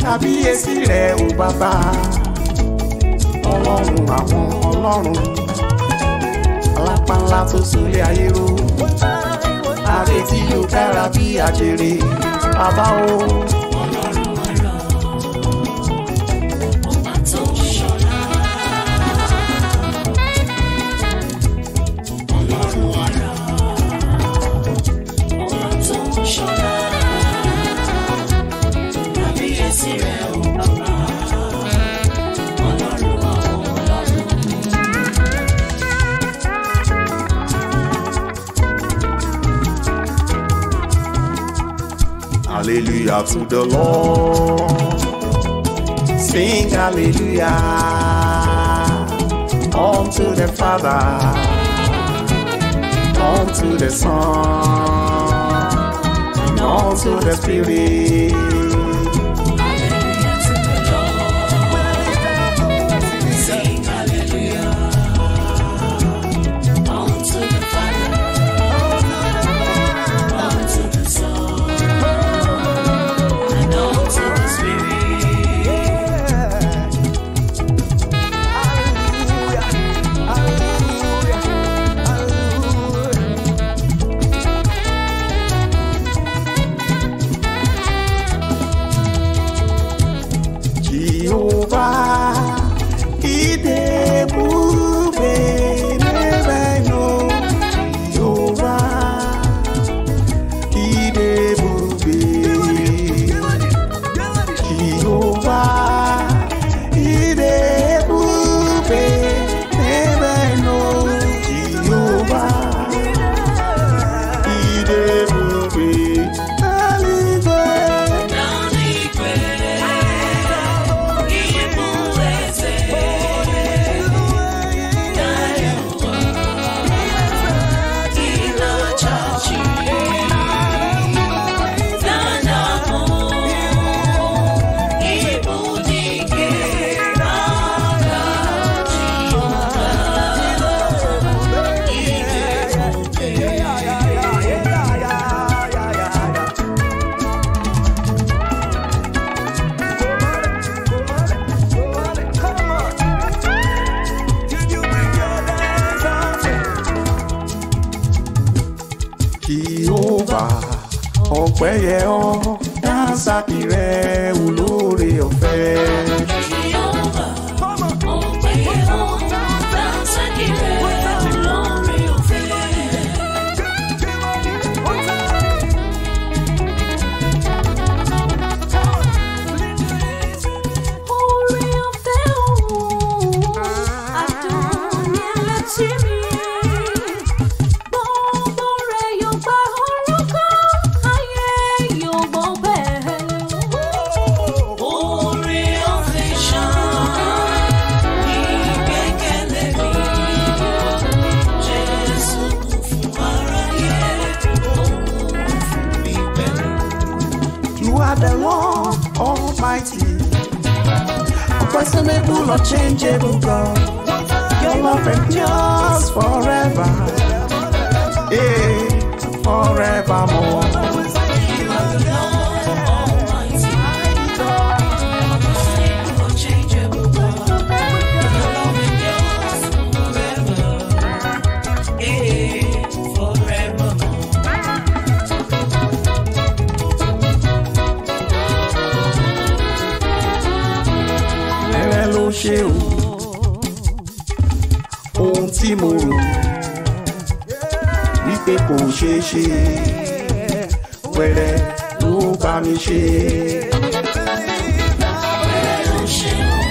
kábíyèsí rẹ̀ ò bàbá ọlọ́run àwọn ọlọ́run alápánlá tó súnlé ayé ró àrè tí yóò dára bí àjèrè bàbá o. ọlọ́run ọ̀rọ̀ ọba tó ń ṣọlá. ọlọ́run ọ̀rọ̀ ọba tó ń ṣọlá. kábíyèsí rẹ̀ ò bàbá. ọlọ́run àwọn ọlọ́run. Hallelujah to the Lord. Sing hallelujah unto the Father, unto the Son, and unto the Spirit. Hallelujah to the Lord. Sing hallelujah unto the Father, unto the Son, and unto the Spirit. Jehovah, idebube nebeno. Jehovah, idebube. Jehovah, idebube nebeno. Jehovah, idebube. Hallelujah. N'eluigwe, ịbụ eze karịa ụwa, ị na-achị n'anyanwụ, ịbụ dike n'agha Jehova, ị ga-ebube. Jehovah ọpẹ́ yẹ ọ́ dánsákì rẹ̀ olóore ọ̀fẹ́. Jehovah, ọpẹ́ yẹ ọ́, dánsákì rẹ̀ olóore ọ̀fẹ́. Oore ọ̀fẹ́ òun, àdùnnú létí mi. Gbogbo rẹ̀ yóò gba orúkọ, ayé yóò gbọ́ bẹ́ẹ̀. Oore ọ̀fẹ́ ṣàn, ìgbẹ́kẹ̀lé mi. Jésù kú fún aráyé, òun fún mi pẹ̀lú. You are the Lord Almighty, unquestionable, unchangeable God. Your love endures forever, yeah, forevermore. You are the Lord Almighty, unchangeable God. Your love endures forever, eh, forevermore. Rẹ̀ ló ṣe o, ohun tí mo rò wípé kò ṣeé ṣe, wẹ̀rẹ̀ ló bá mi ṣe. Bẹ́ẹ̀ ló ṣe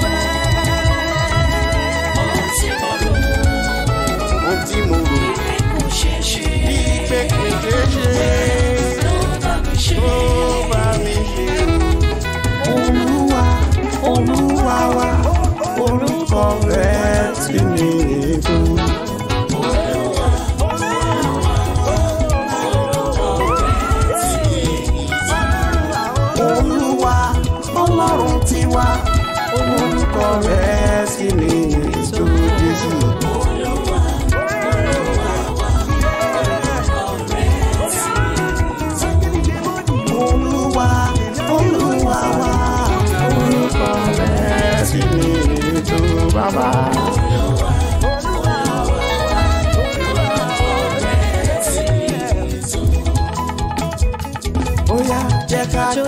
ohun tí mo rò Ohun tí mo rò wípé kò ṣeé ṣe. wípé kò ṣeé ṣe. Ló bá mi ṣe. Ó bá mi ṣe. Olúwa, Olúwa wa, orúkọ rẹ̀ ti ní ètò. Olúwa, Ọlọ́run tiwa, orúkọ rẹ̀ sì ní ètò Jésù. Olúwa, Olúwa wa,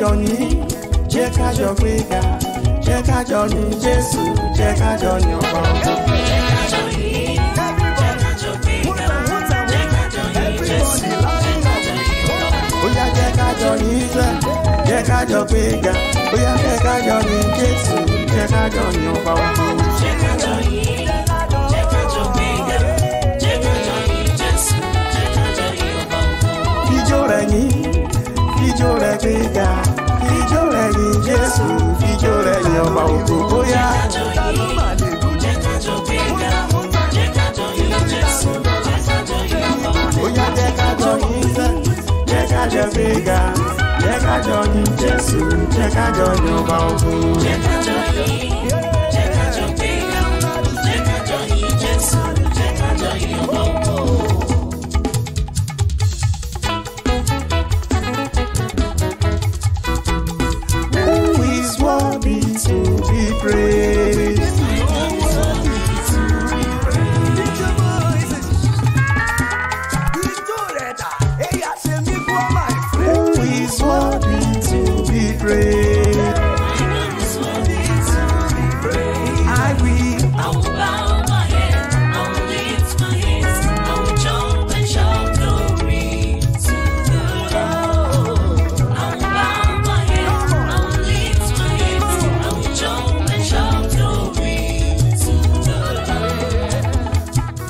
jọ yìn jẹ́ ká jọ gbéga jẹ́ ká jọ yìn jésù jẹ́ ká jọ yìn ọba ògo. bóyá jẹ́ ká jọ yìn jẹ́ jẹ́ ká jọ gbéga bóyá jẹ́ ká jọ yìn jésù jẹ́ ká jọ yìn ọba ògo. Fijó rẹ̀ yìn, fijó rẹ̀ gbéga, fijó rẹ̀ yìn Jésù, fijó rẹ̀ yìn ọba ògo bóyá. Bóyá jẹ́ ká jọ yìn sẹ́, jẹ́ ká jọ gbéga, jẹ́ ká jọ yìn Jésù, jẹ́ ká jọ yìn ọba ògo. Who is worthy to be praised? Who is worthy to be praised? I will. I will bow my head, I will lift my hands, I will jump and shout glory to the Lord. I will bow my head, I will lift my hands, I will jump and shout glory to the Lord.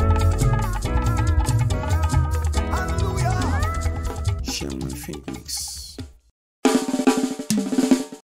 Shaman Phoenix.